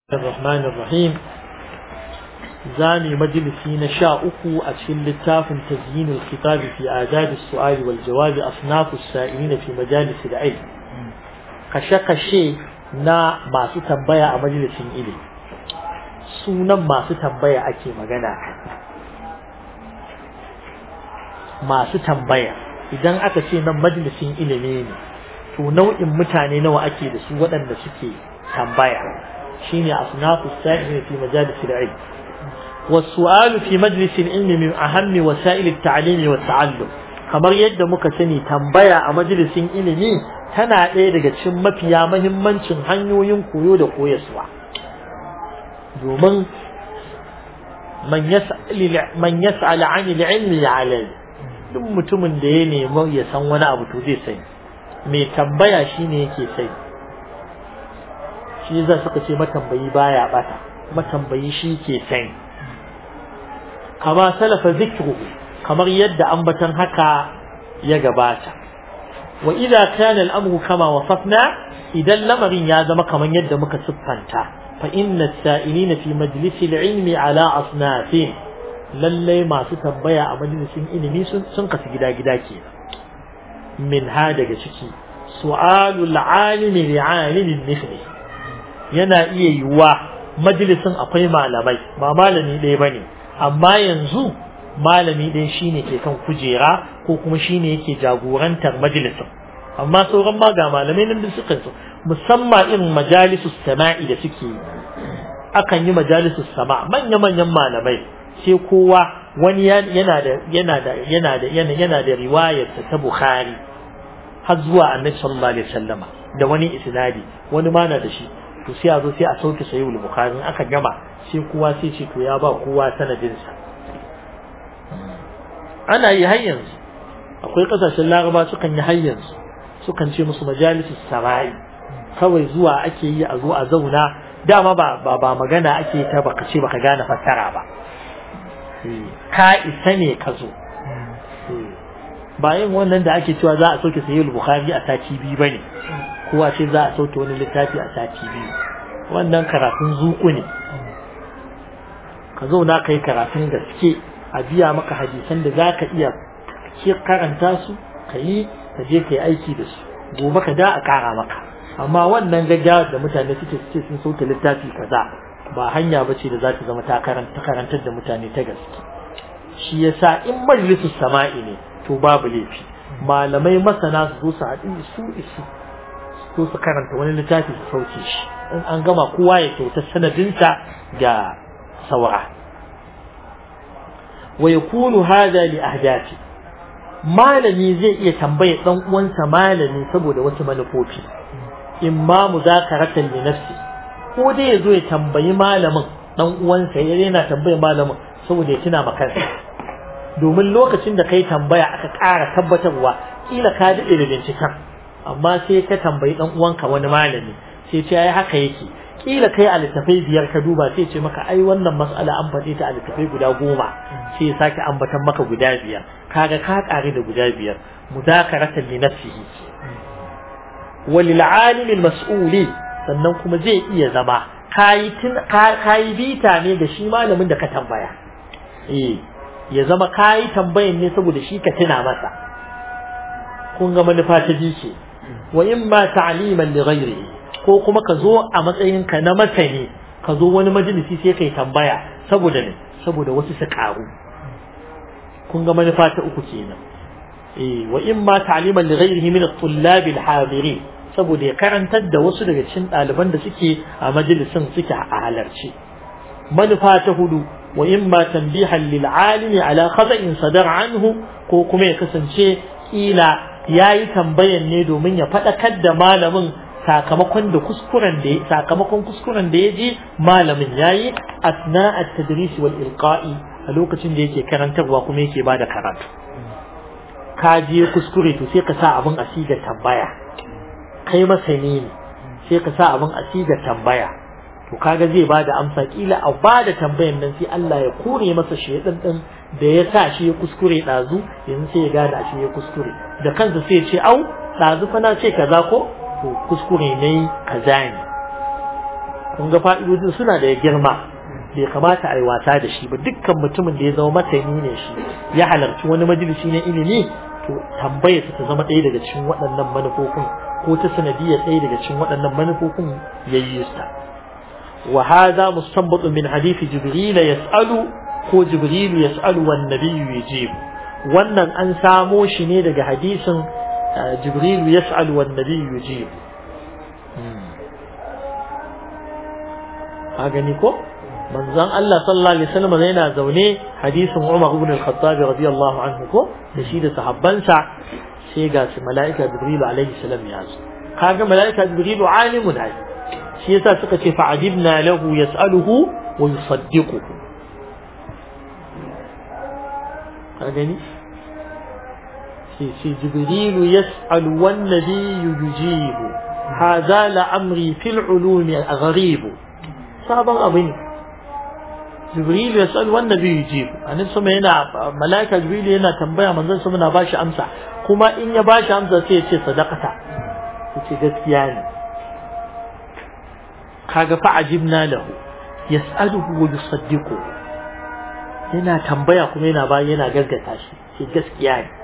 الرحمن الرحيم زاني مجلسي نشاؤك أتشل للتاف تزيين الخطاب في آداب السؤال والجواب أصناف السائلين في مجالس العلم كشك الشيء نا ما ستنبيع مجلس إلي سونا ما ستنبيع أكي مغانا ما ستنبيع idan aka ce nan majalisin ilimi ne to nau'in mutane nawa ake da su waɗanda suke tambaya shine asnafu sa'il fi majalis al-ilm والسؤال في مجلس العلم من أهم وسائل التعليم والتعلم kamar yadda muka sani tambaya a majalisin ilimi tana ɗaya daga cikin mafiya mahimmancin hanyoyin koyo da koyaswa domin man yas'al 'an al-'ilmi ya'lam duk mutumin da ya nemi ya san wani abu to zai sani mai tambaya shine yake sani shi za suka ce matambayi baya bata matambayi shi ke sani kama salafa zikru kamar yadda ambatan haka ya gabata wa idza kana al-amru kama wasafna idan lamarin ya zama kamar yadda muka siffanta fa inna as-sa'ilina fi majlisi al-ilmi ala asnafin lalle masu tambaya a majalisin ilimi sun kasu gida-gida kenan min ha daga ciki su'alul alimi li'alimin mithli yana iya yiwuwa majalisin akwai malamai ba malami ɗaya bane amma yanzu malami ɗaya shine ke kan kujera ko kuma shine yake jagorantar majalisin amma sauran ma ga malamai nan da suka so musamman irin majalisus sama'i da suke yi akan yi majalisus sama manya manyan malamai sai kowa wani yana da yana da yana da yana da riwayar ta Bukhari har zuwa Annabi sallallahu alaihi wasallama da wani isnadi wani ma na da shi to sai a zo sai a sauke sahihul bukhari aka gama sai kowa sai ce to ya ba kowa sanadin sa ana yi har yanzu akwai kasashen laraba sukan yi har yanzu sukan ce musu majalisus sarai kawai zuwa ake yi a zo a zauna dama ba ba, ba magana ake ta baka ce baka gane fassara ba ka isa ne ka zo ba yin wannan da ake cewa za a sauke sahihul bukhari a sati biyu bane kowa ce za a sauke wani littafi a sati biyu wannan karatun zuku ne ka zauna ka yi karatun gaske a biya maka hadisan da za ka iya karanta su ka yi ka je ka yi aiki da su gobe ka da a kara maka amma wannan gaggawa da mutane suke suke sun sauke littafi kaza ba hanya ba ce da za ta zama ta karantar da mutane ta gaske shi yasa in majalisus sama'i ne to babu laifi malamai masana su zo su haɗu su isu ko su karanta wani littafi su sauke shi in an gama kowa ya kyauta sanadinsa ga saura wa yakunu hada li ahdafi malami zai iya tambaya dan uwansa malami saboda wasu manufofi imma muzakaratan li nafsi ko dai yazo ya tambayi malamin dan uwansa yana tambayar malamin saboda ya tuna maka domin lokacin da kai tambaya aka ƙara tabbatarwa kila ka daɗe da binciken amma sai ka tambayi dan uwanka wani malami sai ce ai haka yake kila kai a littafai biyar ka duba sai ce maka ai wannan mas'ala an faɗe ta a littafai guda goma sai ya sake ambatan maka guda biyar kaga ka ƙare da guda biyar mudakaratan li nafsihi walil alim al mas'uli sannan kuma zai iya zama kayi kayi bita ne da shi malamin da ka tambaya eh ya zama kayi tambayan ne saboda shi ka tuna masa kun ga manufa ta ji ce wa in ma ta'liman li ghairihi ko kuma ka zo a matsayin ka na masani ka zo wani majalisi sai kai tambaya saboda ne saboda wasu su karu kun ga manufa ta uku kenan eh wa in ma ta'liman li ghairihi min at-tullab al-hadirin saboda ya karantar da wasu daga cikin ɗaliban da suke a majalisin suke a halarci manufa ta hudu wa in ma tanbihan lil alimi ala khata'in sadar anhu ko kuma ya kasance kila yayi tambayan ne domin ya faɗakar da malamin sakamakon da kuskuren da sakamakon kuskuren da yaji malamin yayi asna at-tadris wal ilqa'i a lokacin da yake karantarwa kuma yake bada karatu ka je kuskure to sai ka sa abin asiga tambaya kai masani ne sai ka sa abin asiga tambaya to kaga zai bada amsa kila a bada tambayan nan sai Allah ya kore masa shedan din da ya sa shi ya kuskure dazu yanzu sai ya gane shi ya kuskure da kansa sai ya ce au dazu fa na ce kaza ko to kuskure ne kaza ne kun ga fa'idodin suna da girma bai kamata a yi wasa da shi ba dukkan mutumin da ya zama masani ne shi ya halarci wani majalisi na ilimi to tambaya ta zama ɗaya daga cikin waɗannan manufofin ko ta sanadiyar ɗaya daga cikin waɗannan manufofin ya yi sa wa hadha mustanbatu min hadisi jibril yas'alu ko jibril yas'alu wan nabiyyu yujib wannan an samo shi ne daga hadisin jibril yas'alu wan nabiyyu yujib a gani ko manzon Allah sallallahu alaihi wasallam yana zaune hadisin Umar ibn al-Khattab radiyallahu anhu ko da shi da sahabbansa sai ga su mala'ika Jibril alaihi salam ya zo kaga mala'ika Jibril alimun ai shi yasa suka ce fa'ajibna lahu yas'aluhu wa yusaddiquhu ka gani sai sai Jibril yas'alu wan nabiyyu yujibu hadha la'amri fil ulumi gharib sabon abu ne jibril ya sal wannan bai yujib annabi sama yana malaika jibril yana tambaya manzon sama na bashi amsa kuma in ya bashi amsa sai ya ce sadaqata yace gaskiya ne kaga fa ajibna lahu yas'aluhu wa yusaddiqu yana tambaya kuma yana ba yana gaggata shi ce gaskiya ne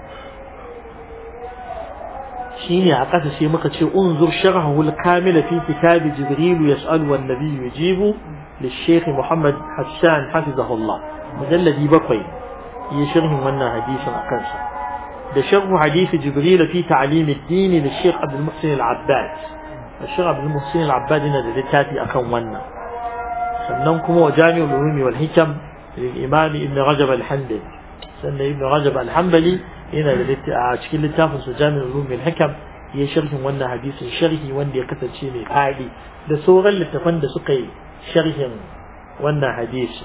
shine a ƙasa sai muka ce unzur sharhahu al-kamil fi kitab jibril yas'alu wan nabiy yujibu للشيخ محمد حسان حفظه الله مجلد بقي يشرح منا حديث أكنسا ده شرح حديث جبريل في تعليم الدين للشيخ عبد المحسن العباد الشيخ عبد المحسن العباد هنا للتاتي أكن منا سننكم وجامع العلوم والحكم للإمام ابن رجب الحنبلي سنة ابن رجب الحنبلي هنا للتاتي للتافن جامع العلوم والحكم ya sharhin wannan hadisin sharhi wanda ya kasance mai fadi da sauran littafan da suka yi sharhin wannan hadisi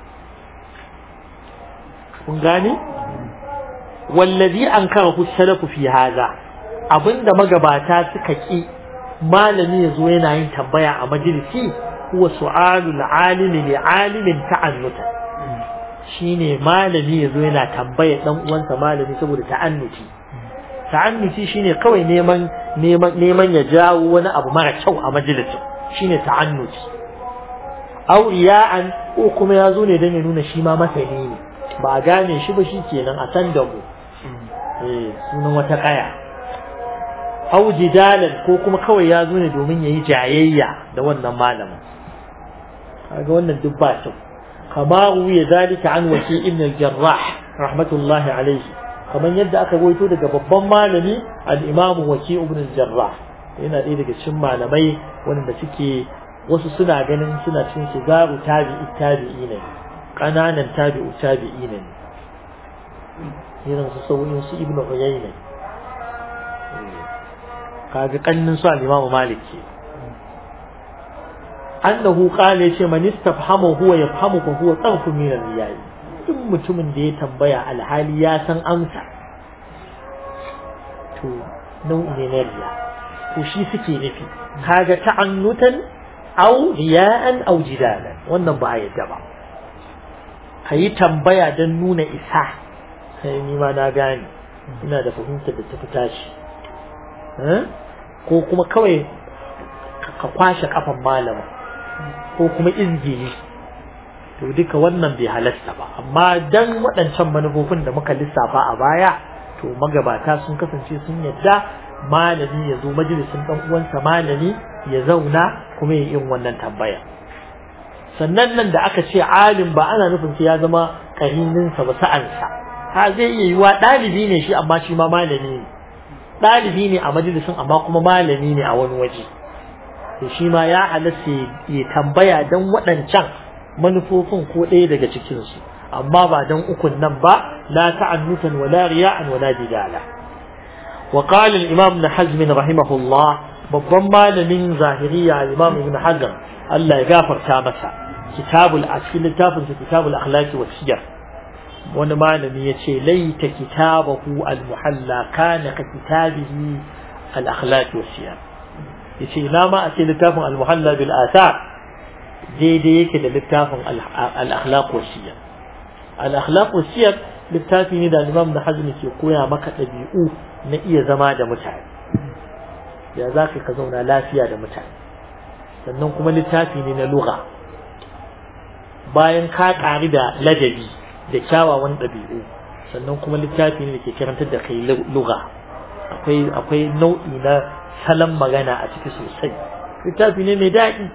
kun gane wallazi an karahu salafu fi haza abinda magabata suka ki malami yazo yana yin tambaya a majalisi huwa su'alul alimi li alimin ta'annuta shine malami yazo yana tambaya dan uwansa malami saboda ta'annuti ta'annuti shine kawai neman neman neman ya jawo wani abu mara kyau a majalisin shine ta'annuti aw riya'an ko kuma ya zo ne don ya nuna shi ma masani ne ba a gane shi ba shi kenan a san da mu eh sunan wata kaya aw jidalan ko kuma kawai ya zo ne domin yayi jayayya da wannan malamin kaga wannan duk ba kyau kama ruwiya zalika an waki ibn al-jarrah rahmatullahi alayhi kamar yadda aka goyito daga babban malami al-imamu waki ibn al-jarrah yana ɗaya daga cikin malamai wanda suke wasu suna ganin suna cin shigaru tabi'i tabi'i ne ƙananan tabi'u tabi'i ne irin su sauyin su ibnu uyayna kaga kannin su al-imam malik ke annahu qala yace man istafhama huwa yafhamu fa huwa tarfu min al-riyai duk mutumin da ya tambaya alhali ya san amsa to nau'i ne na riya to shi suke nufi kaga ta'annutan au riya'an au jidalan wannan ba a yadda ba ka yi tambaya don nuna isa sai ni ma na gane ina da fahimtar da ta fi tashi ko kuma kawai ka kwashe kafan malama ko kuma izgili to duka wannan bai halasta ba amma dan waɗancan manufofin da muka lissafa a baya to magabata sun kasance sun yadda malami ya zo majalisin ɗan uwansa malami ya zauna kuma ya yin wannan tambaya sannan nan da aka ce alim ba ana nufin sai ya zama karininsa ba sa'ansa ha zai iya yiwa ɗalibi ne shi amma shi ma malami ne ɗalibi ne a majalisin amma kuma malami ne a wani waje to shi ma ya halatta ya tambaya don waɗancan manufofin ko ɗaya daga cikinsu amma ba don ukun nan ba la ta'annutan wala riya'an wala jidala وقال الإمام ابن حزم رحمه الله babban malamin zahiriya imam ibn hajar Allah ya gafarta masa kitabul a cikin littafin sa kitabul akhlaqi wa siyar wani malami yace laita kitabahu al muhalla kana ka kitabihi al akhlaqi wa siyar yace ina ma a ce littafin al muhalla bil athar daidai yake da littafin al akhlaq wa siyar al akhlaq wa siyar littafi ne da imam ibn hazm ke koya maka dabi'u na iya zama da mutane ya za ka zauna lafiya da mutane sannan kuma littafi ne na lugha bayan ka ƙari da ladabi da kyawawan ɗabi'u sannan kuma littafi ne da ke karantar da kai lugha akwai akwai nau'i na salon magana a ciki sosai littafi ne mai daɗi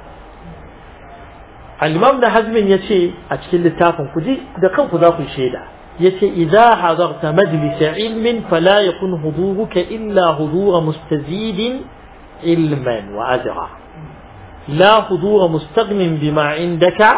al-imam da hazmin ya ce a cikin littafin ku ji da kanku za ku shaida ya ce idza hadarta majlisa ilmin fala yakun huduruka illa hudura mustazidin ilman wa ajra la hudura mustaghnin bima indaka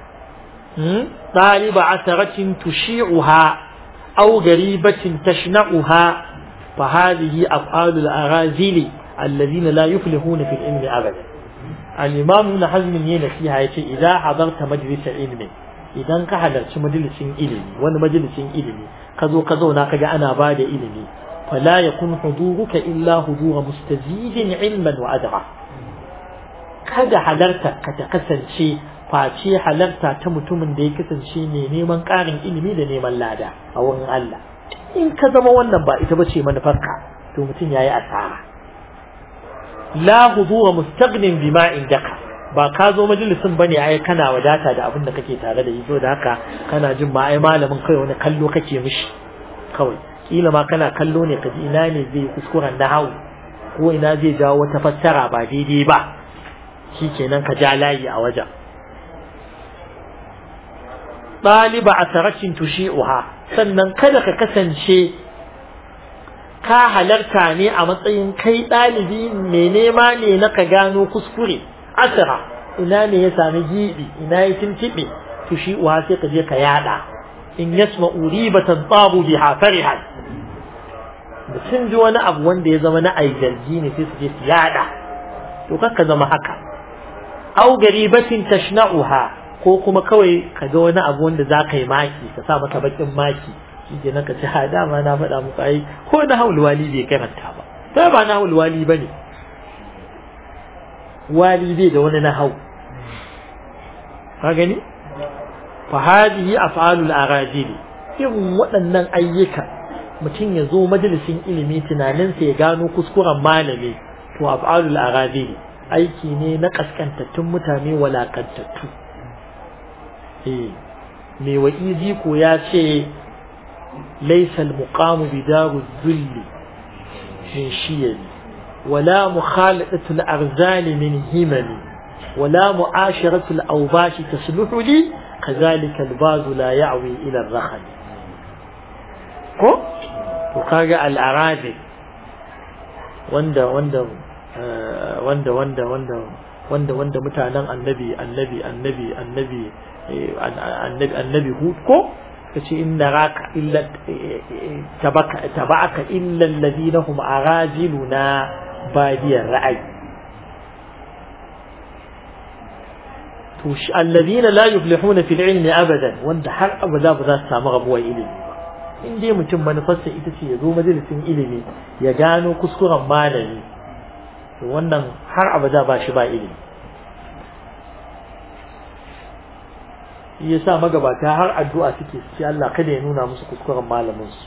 طالب عثرة تشيعها أو غريبة تشنعها فهذه أفعال الأغازيل الذين لا يفلحون في العلم أبدا الإمام ابن حزم ينا فيها يتي إذا حضرت مجلس علم إذا كحضرت مجلس علمي وانا مجلس علمي كذو كذو ناقج أنا بعد علمي فلا يكون حضورك إلا حضور مستزيد علما وأدرى kada halarta ka ta kasance face halarta ta mutumin da ya kasance ne neman ƙarin ilimi da neman lada a wurin Allah in ka zama wannan ba ita bace manufarka to mutum yayi asara la hudura mustaghnin bima indaka ba ka zo majalisin bane ai kana wadata da abin da kake tare da yi da haka kana jin ma ai malamin kai wani kallo kake mishi kawai kila ma kana kallo ne kaji ina ne zai kuskuren nahawu ko ina zai jawo wata fassara ba daidai ba shikenan ka ja layi a wajen ɗaliba a tarakin tushi'uha sannan kada ka kasance ka halarta ne a matsayin kai ɗalibi mai nema ne na ka gano kuskure asira ina ne ya sami gibi ina ya tuntuɓe tushi'uha sai ka je ka yada in yasma uribatan tsabu biha farihan da sun ji wani abu wanda ya zama na aijarji ne sai su je su yada to ka zama haka au garibatin tashna'uha ko kuma kawai ka ga wani abu wanda za ka yi maki ka sa maka bakin maki shi ke naka ci ha dama na faɗa muku ai ko na haul wali bai karanta ba ta ba na haul wali bane wali bai da wani na hau ka gani fa hadihi af'alul arajil irin waɗannan ayyuka mutum ya zo majalisin ilimi tunaninsa ya gano kuskuren malami to af'alul arajil aiki ne na kaskantattun mutane walakantattu mai wa'izi ko ya ce laisal muqamu bidaru zulli min shiyali wala mukhalatul arzali min himali wala mu'asharatul awbashi tasluhu li kazalika albazu la ya'wi ila ar-rakhal ko to kaga al-arabi wanda wanda wanda wanda wanda wanda wanda mutanen annabi annabi annabi annabi annabi annabi hud ko kace inna raka illa tabaka tabaka illa alladhina hum arajiluna badiyar ra'ayi to shi alladhina la yuflihuna fil ilmi abadan wanda har abada ba za su samu rabuwar ilimi ba in dai mutum manufarsa ita ce ya zo majalisin ilimi ya gano kuskuren malami to wannan har abada ba shi ba ilimi ya sa magabata har addu'a suke ce Allah kada ya nuna musu kuskuren malamin su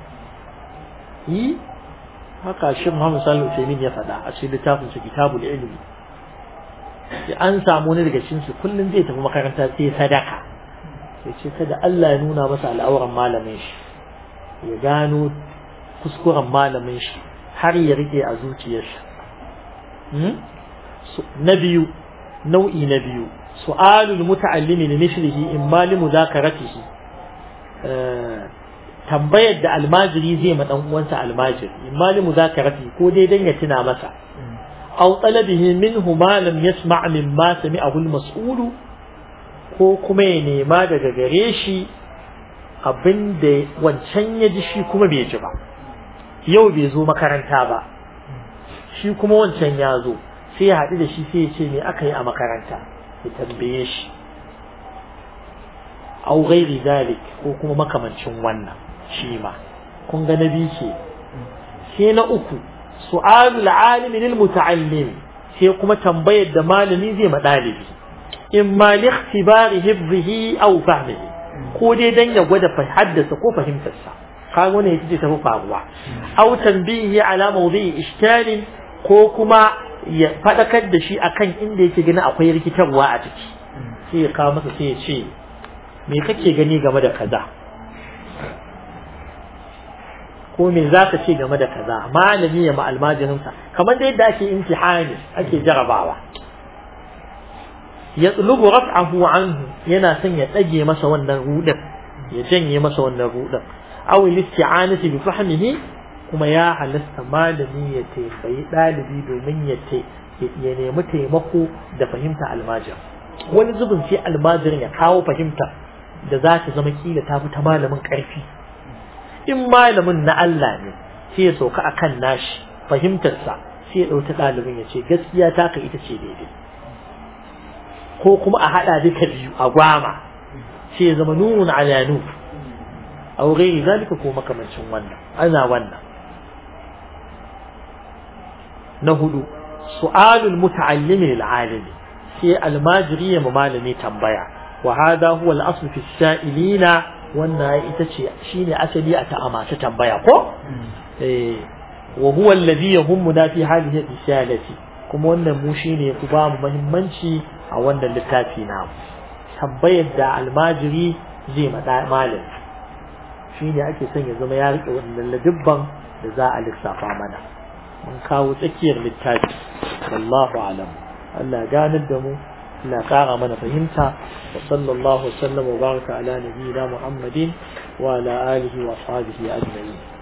yi haka shi Muhammad sallallahu alaihi ya faɗa a cikin littafin su kitabul ilmi ya an samu wani daga cikin su kullun zai tafi makaranta sai sadaka ya ce kada Allah ya nuna masa al'auran malamin shi ya gano kuskuren malamin shi har ya rike a zuciyarsa na biyu nau'i na biyu su'alul muta'allimi li mithlihi imma li muzakaratihi tambayar da almajiri zai ma dan uwansa almajiri imma li muzakaratihi ko dai dan ya tuna masa aw talabihi minhu ma lam yasma' mimma sami'ahu al-mas'ul ko kuma ya nema daga gare shi abinda wancan ya ji shi kuma bai ji ba yau bai zo makaranta ba shi kuma wancan ya zo sai ya haɗu da shi sai ya ce me aka yi a makaranta ya tambaye shi au ghairi zalik ko kuma makamancin wannan shi ma kun ga na biyu ke sai na uku su'alul alimi lil muta'allim sai kuma tambayar da malami zai ma dalibi in ma li ikhtibari hifzihi aw fahmihi ko dai dan ya gwada haddasa ko fahimtarsa kaga wannan ita ce tafi faruwa aw tanbihi ala mawdi'i ishkalin ko kuma ya faɗakar da shi akan inda yake gani akwai rikitarwa a ciki sai ya kawo masa sai ya ce me kake gani game da kaza ko me za ka ce game da kaza malami ya ma almajirinsa kamar da yadda ake imtihani ake jarabawa ya tsulubu raf'ahu anhu yana son ya tsage masa wannan rudin ya janye masa wannan rudin aw listi'anati bi fahmihi kuma ya halasta malami ya tambayi dalibi domin ya ya nemi taimako da fahimta almajir wani zubin sai almajirin ya kawo fahimta da za ta zama kila ta fi ta malamin karfi in malamin na Allah ne sai ya sauka akan nashi fahimtarsa sai ya ɗauki ɗalibin ya ce gaskiya taka ita ce daidai ko kuma a haɗa duka biyu a gwama sai ya zama nunun ala nu aw ghairi zalika ko makamancin wannan ana wannan na hudu su'alul muta'allimi lil alimi sai almajiri ya malami tambaya wa hada huwa al-asl fi sa'ilina wannan ita ce shine asali a ta masu tambaya ko eh wa huwa alladhi yahummuna fi halihi risalati kuma wannan mu shine ku ba mu muhimmanci a wannan littafi na tambayar da almajiri zai mada malam shine ake son ya zama ya rike wannan ladibban da za a lissafa mana mun kawo tsakiyar littafi wallahu alam Allah ganar da mu لا قاغ من فهمتها وصلى الله وسلم وبارك على نبينا محمد وعلى آله وأصحابه أجمعين